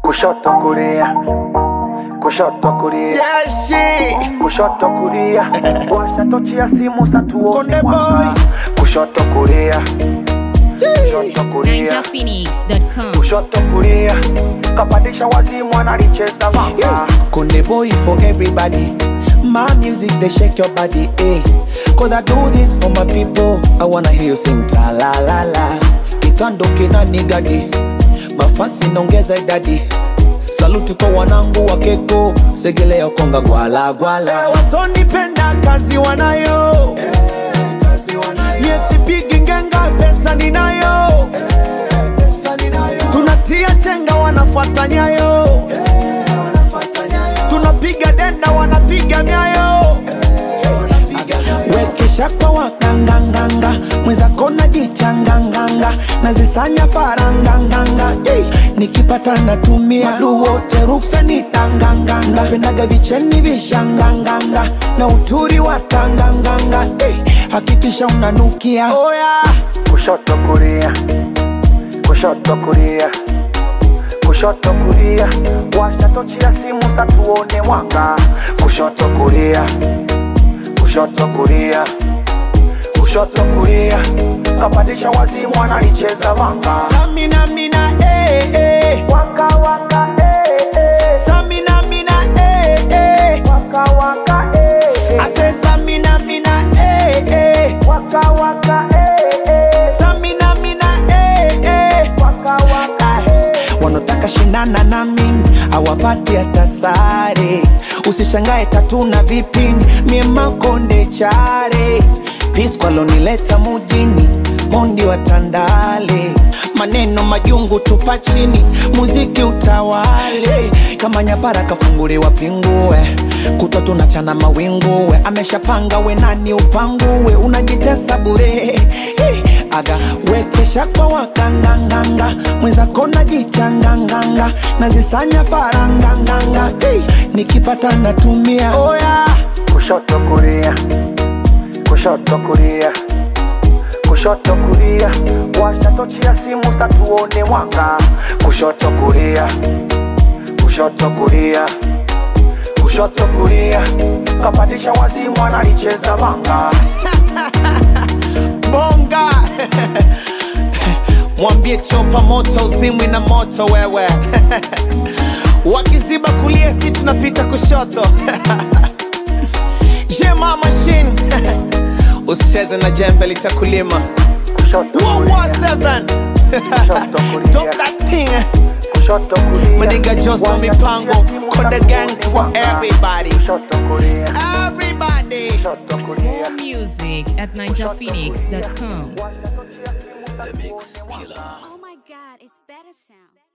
kushoto kulia kushoto kulia Yeah, shit. kushoto kulia washa tochi ya simu satuone Konde mwanga boy. kushoto kulia kushoto kulia NinjaPhoenix.com. kushoto kulia kapandisha wazimu analicheza vanga Konde boy for everybody. My music they shake your body, eh? Cause I do this for my people. I wanna hear you sing ta la la la. Kitando kina nigadi, mafasi naongeza idadi. Saluti kwa wanangu wa keko, segelea konga gwala gwala. Wasonipenda kazi wanayo, yesipigi ngenga pesa ninayo. Tunatia chenga wanafuata nyayo tunapiga denda wanapiga myayo wekesha kwa wakanganganga mwenzako najichanganganga nazisanya faranganganga hey, nikipata natumia madu wote ruksa ni tanganganga pendaga vicheni vishanganganga na uturi wa tanganganga hey, hakikisha unanukia oh, yeah. kushoto kulia kushoto kulia kushoto kulia washa tochi ya simu satuone mwanga kushoto kulia kushoto kulia kushoto kulia kapandisha wazimu analicheza vanga Samina mina eh eh waka waka eh eh Samina mina eh eh waka waka eh I say Samina mina eh eh waka waka eh eh Samina mina eh eh waka waka Ay, wanataka shindana na mimi awapati hata sare usishangae tatuna vipini mie makonde chare piskwalonileta mujini mondi wa tandale maneno majungu tupa chini muziki utawale kama nyapara kafunguliwa pingue kutwa tunachana mawinguwe ameshapanga we nani upanguwe unajitesa bure hey, aga wekesha kwa wakanganganga mwenzako najichanganganga nazisanya faranganganga hey, nikipata natumia oh, yeah. kushoto kulia kushoto kulia kushoto kulia washa tochi ya simu satuone mwanga kushoto kulia kushoto kulia kushoto kulia kapandisha wazimu analicheza vanga bonga mwambie chopa moto uzimwi na moto wewe wakiziba kulia si tunapita kushoto jema machine usicheze na jembe litakulima kushoto kulia 117 kulia. Drop that thing kushoto kulia Maniga Joso Washa mipango tochi ya simu Konde satuone gangs for mwanga. everybody kushoto kulia everybody kushoto kulia Music at NinjaPhoenix.com. washa tochi ya simu satuone mwanga. Oh my god, it's better sound.